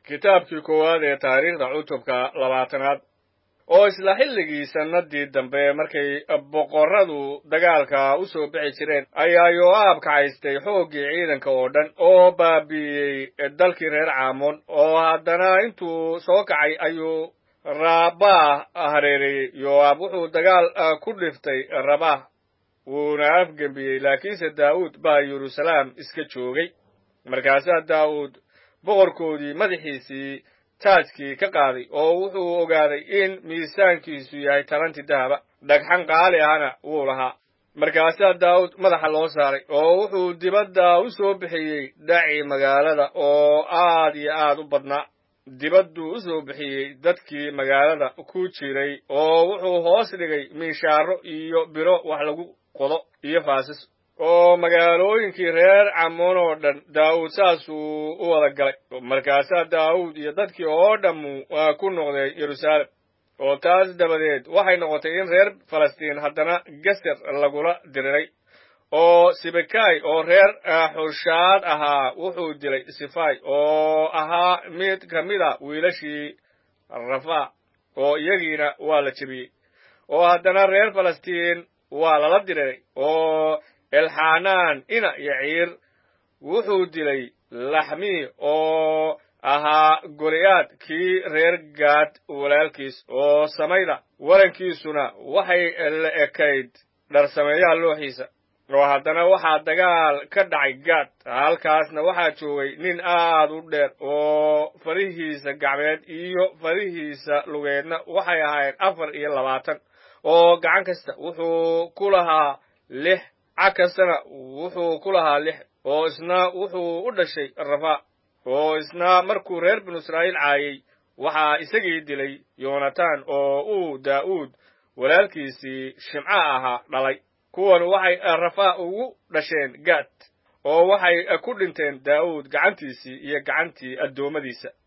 kitaabkii koowaad ee taariikhda cutubka labaatanaad oo isla xilligii sannadii dambe markay boqorradu dagaalka u soo bixi jireen ayaa yoo'aab kacaystay xooggii ciidanka oo dhan oo baabi'iyey dalkii reer caamoon oo haddana intuu soo kacay ayuu raabah hareereeyey yoo'aab wuxuu dagaal ku dhiftay rabah wuuna afgembiyey laakiinse daa'uud baa yeruusalaam iska joogay markaasaa daa'uud boqorkoodii madaxiisii taajkii ka qaaday oo wuxuu ogaaday in miisaankiisu yahay talanti dahaba dhagxan qaali ahna wuu lahaa markaasaa daa'uud madaxa loo saaray oo wuxuu dibadda u soo bixiyey dhaci magaalada oo aad iyo aad u badnaa dibadduu u soo bixiyey dadkii magaalada ku jiray oo wuxuu hoos dhigay miishaaro iyo biro wax lagu qodo iyo faasas oo magaalooyinkii reer camoon oo dhan daa'uud saasuu u wada galay markaasaa daa'uud iyo dadkii oo dhammu ku noqdeen yeruusaalem oo taas dabadeed waxay noqotay in reer falastiin haddana geser lagula diriray oo sibekay oo reer xushaad ahaa wuxuu dilay sifai oo ahaa mid ka mid a wiilashii rafa oo iyagiina waa la jebiyey oo haddana reer falastiin waa lala diriray oo elxanaan ina yaciir wuxuu dilay laxmii oo ahaa goliyaad kii reer gaad walaalkiis oo samayda warankiisuna waxay la ekayd dharsameeyaha looxiisa oo haddana waxaa dagaal ka dhacay gaad halkaasna waxaa joogay nin aad u dheer oo farihiisa gacmeed iyo farihiisa lugeedna waxay ahayd afar iyo labaatan oo gacan kasta wuxuu ku lahaa lix cag kastana wuxuu ku lahaa lix oo isna wuxuu u dhashay rafa oo isna markuu reer binu israa'iil caayey waxaa isagii dilay yonatan oo uu daa'uud walaalkiisii shimca ahaa dhalay kuwan waxay rafa ugu dhasheen gaad oo waxay ku dhinteen daa'uud gacantiisii iyo gacantii addoommadiisa